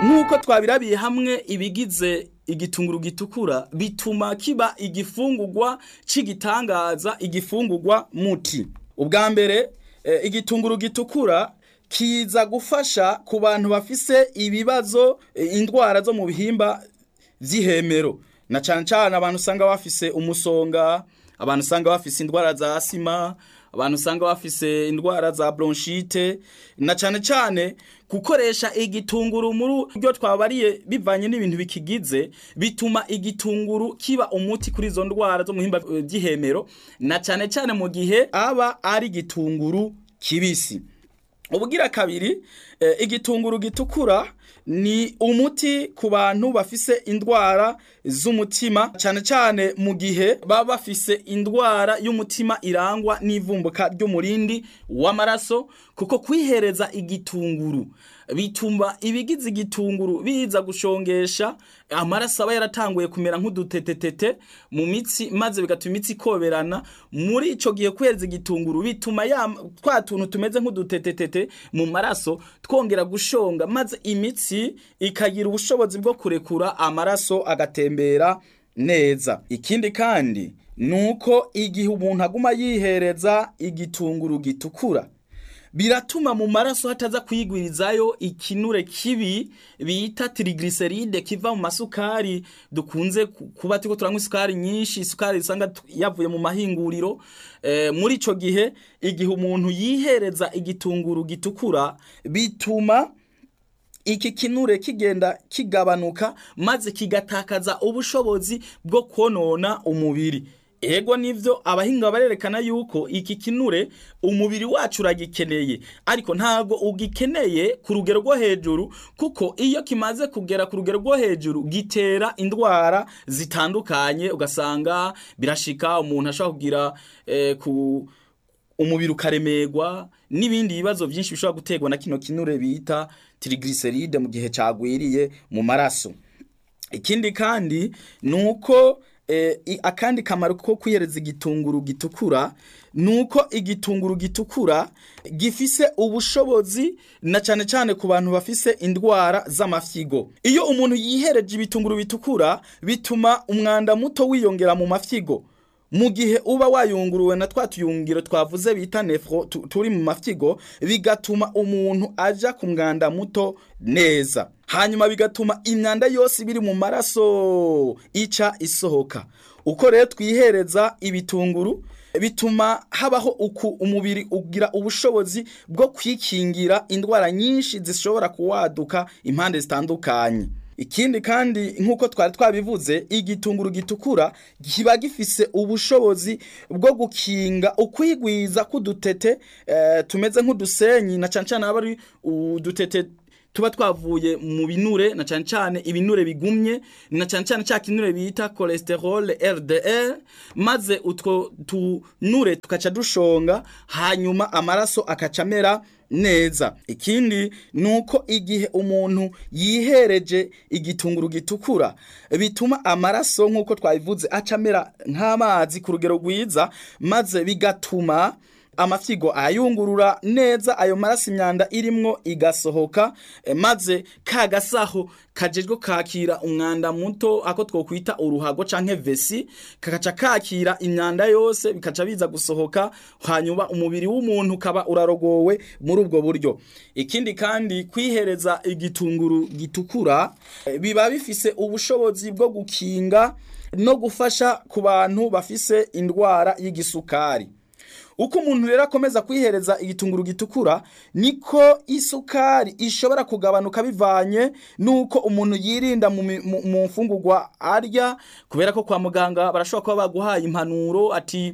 nk'uko twabirabiye hamwe ibigize igitunguru gitukura bituma kiba igifungurwa c'igitangaza igifungurwa muti ubwa mbere eh, igitunguru gitukura kiza gufasha ku bantu bafise ibibazo eh, indwara zo mu bihimba vy'ihemero na cane cane abantu usanga bafise umusonga abantu usanga bafise indwara za asima abantu usanga bafise indwara za bronchite na cane cane gukoresha igitunguru muri byo twabariye bivanye n'ibintu bikigize bituma igitunguru kiba umuti kuri izo ndwara zo mu bihimba vy'ihemero na cane cane mu gihe aba ari igitunguru kibisi ubugira kabiri eh, igitunguru gitukura ni umuti ku bantu bafise indwara z'umutima cyane cyane mu gihe baba bafise indwara y'umutima irangwa n'ivumbuka ry'umurindi w'amaraso kuko kwihereza igitunguru bituma ibigize igitunguru biza gushongesha amaraso aba yaratanguye kumera nk'udutetetete mu mitsi maze bigatuma imitsi ikoberana muri ico gihe kwihereza igitunguru bituma ya twa tuntu tumeze nk'udutetetete mu maraso twongera gushonga maze imitsi ikagira ubushobozi bwo kurekura amaraso agatembera neza ikindi kandi nuko igihe umuntu aguma yihereza igitunguru gitukura biratuma mu maraso hataza kwigwirizayo ikinure kibi bita triglyceride kiva mu masukari dukunze kuba turiko turanywa isukari nyinshi isukari usanga yavuye mu mahinguriro e, muri ico gihe igihe umuntu yihereza igitunguru gitukura bituma iki kinure kigenda kigabanuka maze kigatakaza ubushobozi bwo konona umubiri ego nivyo abahinga barerekana yuko iki kinure umubiri wacu uragikeneye ariko ntago ugikeneye ku rugero rwo hejuru kuko iyo kimaze kugera ku rugero rwo hejuru gitera indwara zitandukanye ugasanga birashika umuntu ashobora kugira eh, ku umubiri ukaremerwa n'ibindi bibazo byinshi bishobora guterwa na kino kinure bita triglyceride mu gihe cagwiriye mu maraso ikindi kandi nuko akandi kamaro ko kwihereza igitunguru gitukura nuko igitunguru gitukura gifise ubushobozi na cyane cyane ku bantu bafise indwara z'amafyigo iyo umuntu yihereje ibitunguru bitukura bituma umwanda muto wiyongera mu mafyigo mu gihe uba wayunguruwe na twa tuyungiro twavuze bita nefro turi mu mafyigo bigatuma umuntu aja ku mwanda muto neza hanyuma bigatuma imyanda yose biri mu maraso ica isohoka uko rero twihereza ibitunguru bituma habaho uku umubiri ugira ubushobozi bwo kwikingira indwara nyinshi zishobora kuwaduka impande zitandukanye ikindi kandi nk'uko twari twabivuze igitunguru gitukura kiba gifise ubushobozi bwo gukinga ukwigwiza k'udutete eh, tumeze nk'udusenyi na cyane cyane aba ari udutete tuba twavuye mu binure na cyane cyane ibinure bigumye na cyane cyane cya kinure bita cholesterol LDL maze utwo tunure tukaca dushonga hanyuma amaraso akaca amera neza ikindi nuko igihe umuntu yihereje igitunguru gitukura bituma amaraso nk'uko twabivuze aca amera nk'amazi ku rugero rwiza maze bigatuma amafyigo ayungurura neza ayo maraso imyanda irimwo igasohoka e, maze kagasaho kajejwe kakira umwanda muto ako twokwita uruhago canke vesi kakaca kakira imyanda yose bikaca biza gusohoka hanyuma umubiri w'umuntu kaba urarogowe muri ubwo buryo ikindi kandi kwihereza igitunguru gitukura e, biba bifise ubushobozi bwo gukinga no gufasha ku bantu bafise indwara y'igisukari uko umuntu rero akomeza kwihereza igitunguru gitukura niko isukari ishobora kugabanuka bivanye nuko umuntu yirinda mu mfungurwa arya kubera ko kwa muganga barashobora kuba baguhaye impanuro ati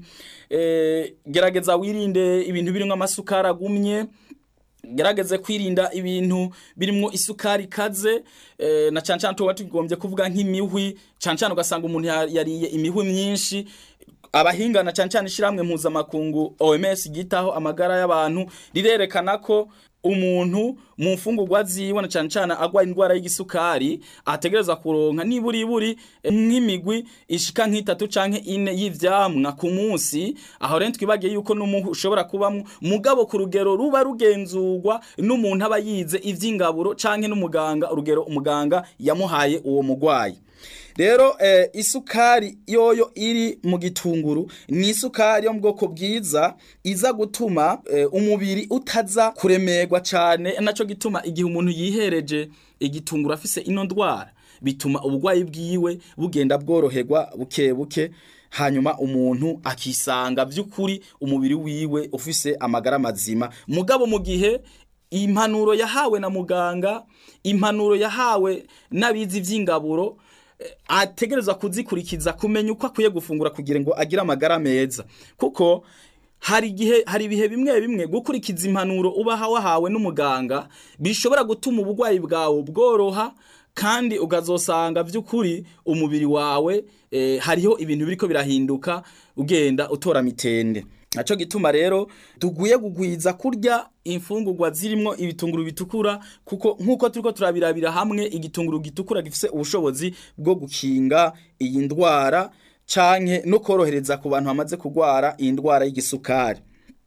e, gerageza wirinde ibintu birimo amasukari agumye gerageze kwirinda ibintu birimo isukari ikaze e, na cyane cyane tuba tugombye kuvuga nk'imihwi cyane cyane ugasanga umuntu yariye imihwi myinshi abahinga na cyane cyane ishyirahamwe mpuzamakungu OMS gitaho amagara y'abantu rirerekana ko umuntu mu mfungurwa ziwe na cyane cyane agwaye indwara y'igisukari ategereza kuronka niburi buri nk'imigwi ishika nk'itatu canke ine y'ivyamwa ku munsi aho rero twibagiye yuko n'umuntu ushobora kubamwo mugabo ku rugero ruba rugenzurwa n'umuntu aba yize ivy'ingaburo canke n'umuganga urugero umuganga yamuhaye uwo mugwayi rero eh, isukari yoyo iri mu gitunguru ni isukari yo mu bwoko bwiza iza gutuma eh, umubiri utaza kuremerwa cyane naco gituma igihe umuntu yihereje igitunguru afise ino ndwara bituma ubugwayi bwiwe bugenda bworoherwa buke buke hanyuma umuntu akisanga by'ukuri umubiri wiwe ufise amagara mazima mugabo mu gihe impanuro yahawe na muganga impanuro yahawe n'abizi ivy'ingaburo ategerezwa kuzikurikiza kumenya uko akwiye gufungura kugira ngo agire amagara meza kuko hari igihe hari ibihe bimwe bimwe gukurikiza impanuro uba wahawe n'umuganga bishobora gutuma uburwayi bwawe bworoha kandi ukazosanga by'ukuri umubiri wawe eh, hariho ibintu biriko birahinduka ugenda utora mitende naco gituma rero tuguye kugwiza kurya imfungurwa zirimwo ibitunguru bitukura kuko nkuko turiko turabirabira hamwe igitunguru gitukura gifise ubushobozi bwo gukinga iyi ndwara canke no korohereza ku bantu bamaze kugwara iyi ndwara y'igisukari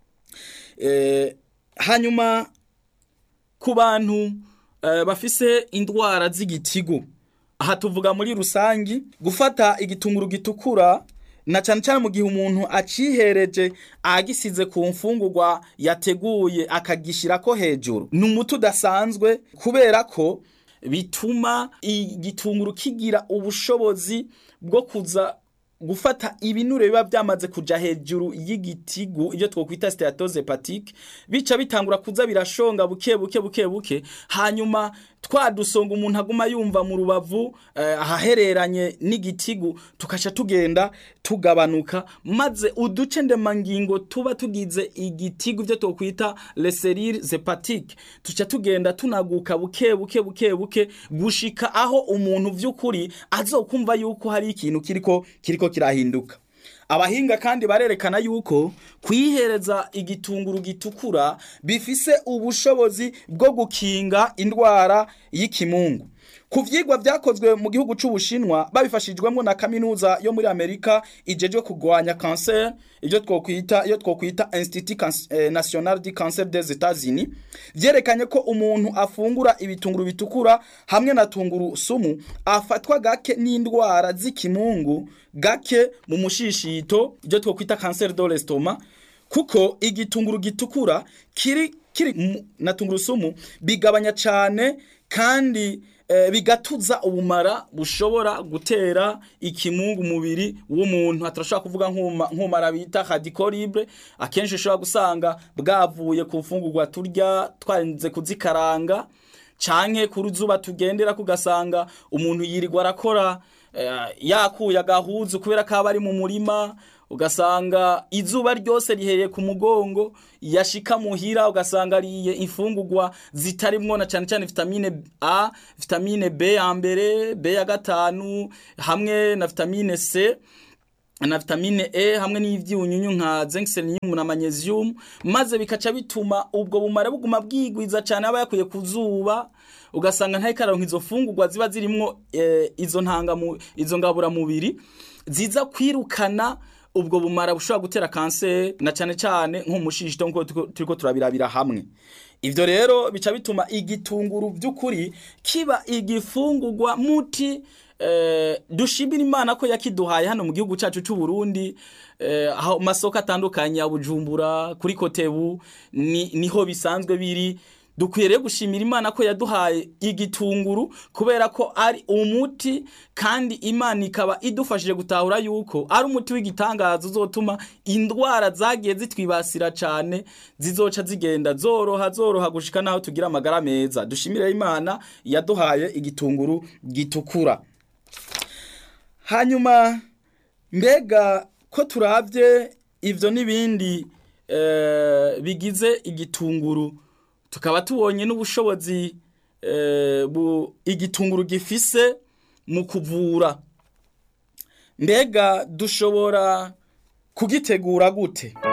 e, hanyuma ku bantu e, bafise indwara z'igitigu aha tuvuga muri rusangi gufata igitunguru gitukura na cyane cyane mu gihe umuntu acihereje agisize ku mfungurwa yateguye akagishyira ko hejuru ni umuti udasanzwe kubera ko bituma igitunguru kigira ubushobozi bwo kuza gufata ibinure biba byamaze kuja hejuru y'igitigu ibyo twokwita steatose hepatike bica bitangura kuza birashonga buke buke buke buke hanyuma twadusonga umuntu aguma yumva mu rubavu eh, ahahereranye n'igitigu tukaca tugenda tugabanuka maze uduce ndemangingo tuba tugize igitigu ibyo twokwita leserire hepatike tuca tugenda tunaguka buke buke buke buke gushika aho umuntu vy'ukuri azokumva yuko hari ikintu kiriko kiriko kirahinduka abahinga kandi barerekana yuko kwihereza igitunguru gitukura bifise ubushobozi bwo gukinga indwara y'ikimungu ku vyigwa vyakozwe mu gihugu c'ubushinwa babifashijwemo na kaminuza yo muri amerika ijejwe kugwanya cancer ibyo twokwita iyo twokwita institut eh, national du cancer des etats-unis vyerekanye ko umuntu afungura ibitunguru bitukura hamwe na tunguru sumu afatwa gake n'indwara z'ikimungu gake mu mushishito ibyo twokwita cancer de l'estomac kuko igitunguru gitukura kiri kiri na tungurusumu bigabanya cyane kandi e, bigatuza ubumara bushobora gutera ikimungu mubiri w'umuntu atarashobora kuvuga nk'umara bita radicolibre akenshi ushobora gusanga bwavuye ku mfungurwa turya twarinze kuzikaranga canke ku ruzuba tugendera kugasanga umuntu yirirwa arakora yakuye agahuzu kubera ko aba ari mu murima ugasanga izuba ryose rihereye ku mugongo yashika muhira ugasanga ariye imfungurwa zitarimwo na cyane cyane vitamine A vitamine B ya mbere B ya gatanu hamwe na vitamine C na vitamine E hamwe n'ivyunyunyu nka zinc selenium na magnesium maze bikaca bituma ubwo bumara buguma bwigwiza cyane aba yakuye ku zuba ugasanga ntayikaronka izo fungurwa ziba zirimwo e, izo ntanga mu izo ngabura mubiri ziza kwirukana ubwo bumara bushobora gutera kanseri na cyane cyane nk'umushishito nkuko turiko turabirabira hamwe ivyo rero bica bituma igitunguru by'ukuri kiba igifungurwa muti eh, dushimira imana ko yakiduhaye hano mu gihugu cyacu cy'u Burundi eh, aho masoko atandukanye ya Bujumbura kuri Kotebu ni, niho bisanzwe biri dukwiye rero gushimira imana ko yaduhaye igitunguru kubera ko ari umuti kandi imana ikaba idufashije gutahura yuko ari umuti w'igitangaza uzotuma indwara zagiye zitwibasira cyane zizoca zigenda zoroha zoroha gushika naho tugira amagara meza dushimire imana yaduhaye igitunguru gitukura hanyuma mbega ko turabye ivyo n'ibindi eh, bigize igitunguru tukaba tubonye n'ubushobozi igitunguru gifise mu kuvura mbega dushobora kugitegura gute